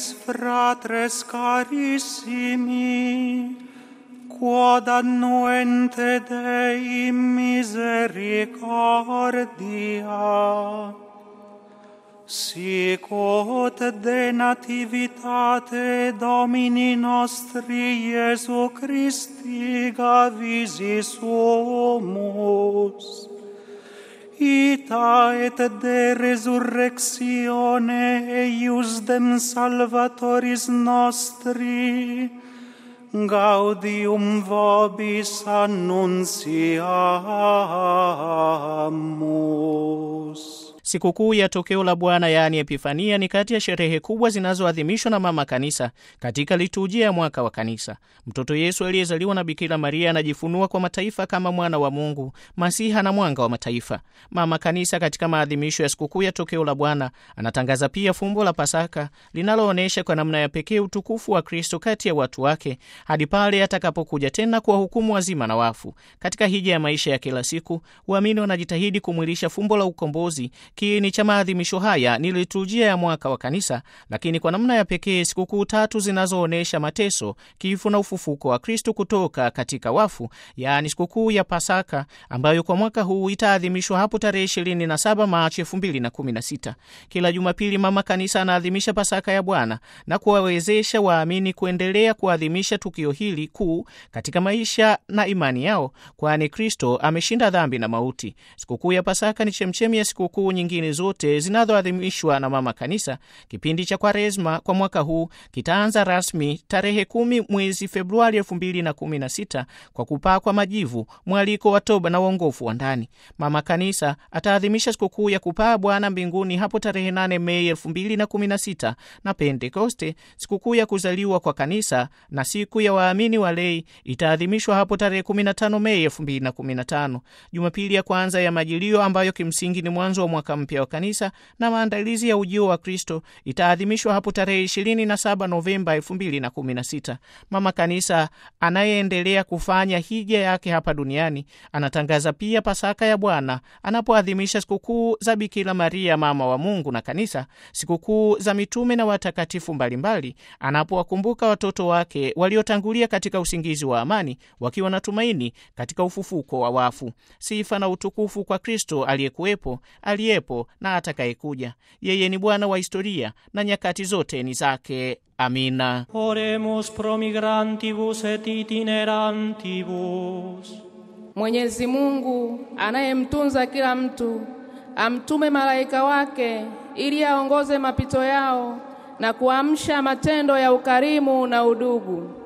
nobis fratres carissimi, quod annuente Dei misericordia, sic ut de nativitate Domini nostri Iesu Christi gavisi sumus, ita et de resurrectione eius dem salvatoris nostri, gaudium vobis annunciamus. Sikukuu ya tokeo la Bwana yaani Epifania ni kati ya sherehe kubwa zinazoadhimishwa na Mama Kanisa katika liturujia ya mwaka wa Kanisa. Mtoto Yesu aliyezaliwa na Bikira Maria anajifunua kwa mataifa kama mwana wa Mungu, Masiha na mwanga wa mataifa. Mama Kanisa katika maadhimisho ya sikukuu ya tokeo la Bwana anatangaza pia fumbo la Pasaka linaloonyesha kwa namna ya pekee utukufu wa Kristo kati ya watu wake hadi pale atakapokuja tena kuwahukumu wazima na wafu. Katika hija ya maisha ya kila siku, waamini wanajitahidi kumwilisha fumbo la ukombozi Kiini cha maadhimisho haya ni liturujia ya mwaka wa Kanisa, lakini kwa namna ya pekee sikukuu tatu zinazoonyesha mateso, kifo na ufufuko wa Kristo kutoka katika wafu, yaani sikukuu ya Pasaka ambayo kwa mwaka huu itaadhimishwa hapo tarehe 27 Machi 2016. Kila Jumapili Mama Kanisa anaadhimisha Pasaka ya Bwana na kuwawezesha waamini kuendelea kuadhimisha tukio hili kuu katika maisha na imani yao, kwani Kristo ameshinda dhambi na mauti. Sikukuu ya Pasaka ni chemchemi ya sikukuu nyingine zote zinazoadhimishwa na Mama Kanisa. Kipindi cha Kwaresma kwa mwaka huu kitaanza rasmi tarehe kumi mwezi Februari elfu mbili na kumi na sita kwa kupakwa majivu, mwaliko wa toba na uongofu wa ndani. Mama Kanisa ataadhimisha sikukuu ya kupaa Bwana mbinguni hapo tarehe 8 Mei elfu mbili na kumi na sita na Pentekoste, sikukuu ya kuzaliwa kwa Kanisa na siku ya waamini wa lei itaadhimishwa hapo tarehe 15 Mei elfu mbili na kumi na tano. Jumapili ya kwanza ya Majilio ambayo kimsingi ni mwanzo wa mwaka mpya wa kanisa na maandalizi ya ujio wa Kristo itaadhimishwa hapo tarehe 27 Novemba 2016. Mama Kanisa anayeendelea kufanya hija yake hapa duniani anatangaza pia Pasaka ya Bwana anapoadhimisha sikukuu za Bikira Maria mama wa Mungu na Kanisa, sikukuu za mitume na watakatifu mbalimbali, anapowakumbuka watoto wake waliotangulia katika usingizi wa amani, wakiwa na tumaini katika ufufuko wa wafu. Sifa na utukufu kwa Kristo aliyekuwepo aliyepo na atakayekuja. Yeye ni Bwana wa historia na nyakati zote ni zake. Amina. Oremus pro migrantibus et itinerantibus. Mwenyezi Mungu anayemtunza kila mtu amtume malaika wake ili aongoze mapito yao na kuamsha matendo ya ukarimu na udugu.